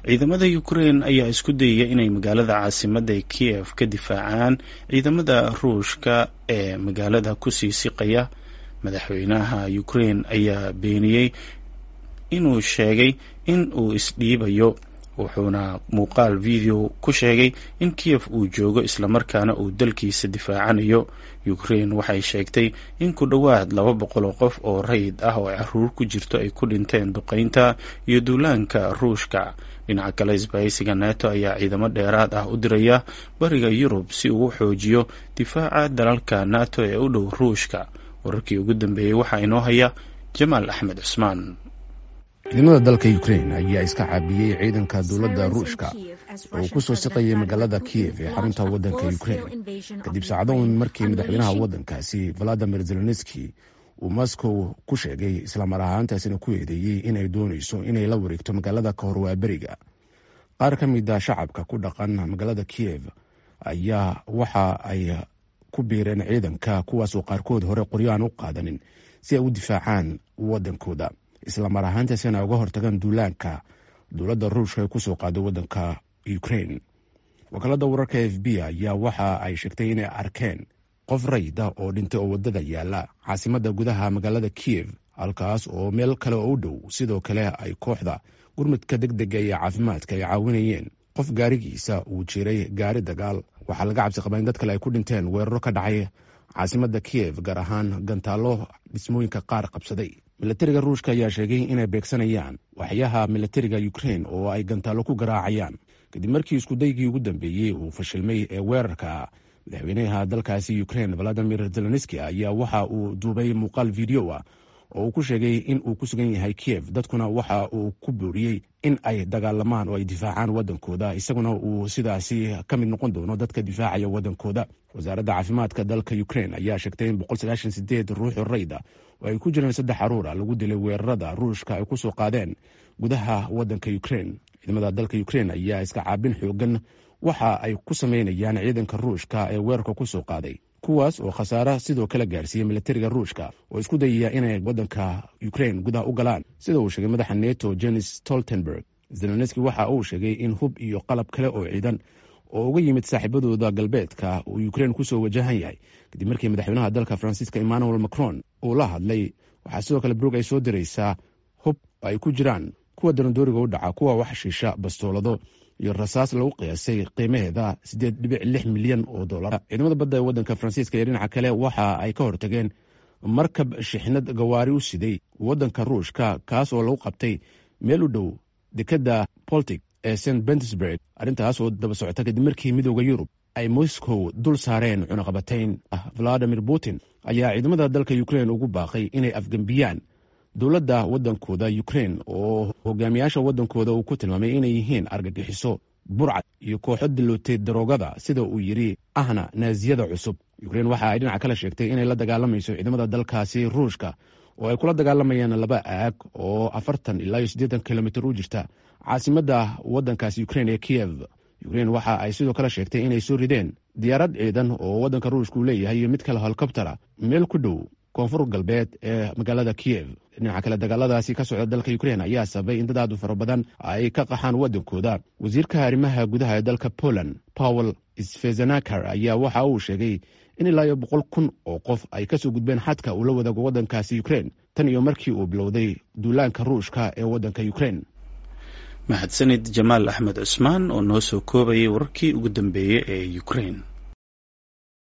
ciidamada ukrain ayaa isku dayaya inay magaalada caasimadda ee kiev ka difaacaan ciidamada ruushka ee magaalada kusii siqaya madaxweynaha ukrain ayaa beeniyey inuu sheegay in uu isdhiibayo wuxuuna muuqaal video ku sheegay in kiev uu joogo islamarkaana uu dalkiisa difaacanayo ukrain waxay sheegtay in ku dhowaad laba boqol oo qof oo rayid ah oo caruur ku jirto ay ku dhinteen duqeynta iyo duulaanka ruushka dhinaca kale isbahaysiga neto ayaa ciidamo dheeraad ah u diraya bariga yurub si uu u xoojiyo difaaca dalalka nato ee u dhow ruushka wararkii ugu dambeeyey waxaa inoo haya jamaal axmed cusmaan ciidamada dalka ukrain ayaa iska caabiyey ciidanka dowladda ruushka oo ku soo siqayay magaalada kiev ee xarunta waddanka ukrain kadib saacadoon markii madaxweynaha waddankaasi valadimir zelenski uu moscow ku sheegay islamar ahaantaasina ku eedeeyey inay doonayso inay la wareegto magaalada ka hor waaberiga qaar ka mid a shacabka ku dhaqan magaalada kiev ayaa waxa ay ku biireen ciidanka kuwaasoo qaarkood hore qoryo aan u qaadanin si ay u difaacaan waddankooda islamar ahaantaasina uga hortagaan duulaanka dowladda ruushka ee kusoo qaaday waddanka ukrain wakaalada wararka f b ayaa waxa ay sheegtay inay arkeen qof rayda oo dhintay oo waddada yaala caasimadda gudaha magaalada kiev halkaas oo meel kale oo u dhow sidoo kale ay kooxda gurmudka deg dega iyo caafimaadka ay caawinayeen qof gaarigiisa uu jiray gaari dagaal waxaa laga cabsi qabaa in dad kale ay ku dhinteen weeraro ka dhacay caasimadda kiev gaar ahaan gantaallo dhismooyinka qaar qabsaday milatariga ruushka ayaa sheegay inay beegsanayaan waxyaha milatariga ukrain oo ay gantaallo ku garaacayaan kadib markii iskudaygii ugu dambeeyey uu fashilmay ee weerarka madaxweynaha dalkaasi ukrain valadimir zelenski ayaa waxa uu duubay muuqaal video ah oo uu ku sheegay in uu ku sugan yahay kiev dadkuna waxa uu ku booriyey in ay dagaalamaan oo ay difaacaan waddankooda isaguna uu sidaasi ka mid noqon doono dadka difaacaya waddankooda wasaaradda caafimaadka dalka ukrain ayaa sheegtay in ruuxu rayda oo ay ku jireen saddex caruura lagu dilay weerarada ruushka ay ku soo qaadeen gudaha waddanka ukrain ciidamada dalka ukrain ayaa iska caabin xoogan waxa ay ku sameynayaan ciidanka ruushka ee weerarka ku soo qaaday kuwaas oo khasaare sidoo kale gaarsiiyey milatariga ruushka oo isku dayaya inay waddanka ukrain gudaha u galaan sida uu sheegay madaxa neto jenis stoltenberg zelenski waxa uu sheegay in hub iyo qalab kale oo ciidan oo uga yimid saaxiibadooda galbeedka uu ukrain kusoo wajahan yahay kadib markii madaxweynaha dalka faransiiska emmanuel macron uu la hadlay waxaa sidoo kale brog ay soo diraysaa hub ay ku jiraan kuwa darandooriga u dhaca kuwa wax shiisha bastoolado iyo rasaas lagu qiyaasay qiimaheeda siddeed dhibic lix milyan oo dollar ciidamada badda ee waddanka faransiiska iyo dhinaca kale waxa ay ka hortageen markab shixnad gawaari u siday waddanka ruushka kaas oo lagu qabtay meel u dhow dekadda boltic ee st bentersburg arrintaas oo daba socota kadib markii midooda yurub ay moscow dul saareen cunaqabatayn valadimir putin ayaa ciidamada dalka ukrain ugu baaqay inay afgembiyaan dowladda waddankooda ukrain oo hogaamiyaasha waddankooda uu ku tilmaamay inay yihiin argagixiso burcad iyo kooxo dilootay daroogada sida uu yidhi ahna naasiyada cusub ukrain waxa ay dhinaca kale sheegtay inay la dagaalamayso ciidamada dalkaasi ruushka oo ay kula dagaalamayaan laba aag oo afartan ilaa iyo siddeetan kilomitr u jirta caasimadda waddankaasi ukrain ee kiev ukrain waxa ay sidoo kale sheegtay inay soo rideen diyaarad ciidan oo waddanka ruushka uu leeyahay iyo mid kale helikobtera meel ku dhow koonfur galbeed ee magaalada kiev dhinaca kale dagaaladaasi ka socda dalka ukrain ayaa sababay in dad aad u fara badan ay ka qaxaan waddankooda wasiirka arrimaha gudaha ee dalka poland powel sfezenakar ayaa waxa uu sheegay in ilaa iyo boqol kun oo qof ay kasoo gudbeen xadka uu la wadaago waddankaasi ukrain tan iyo markii uu bilowday duulaanka ruushka ee waddanka ukrain mahadsanid jamaal axmed cusmaan oo noo soo koobayay wararkii ugu dambeeyey ee ukrain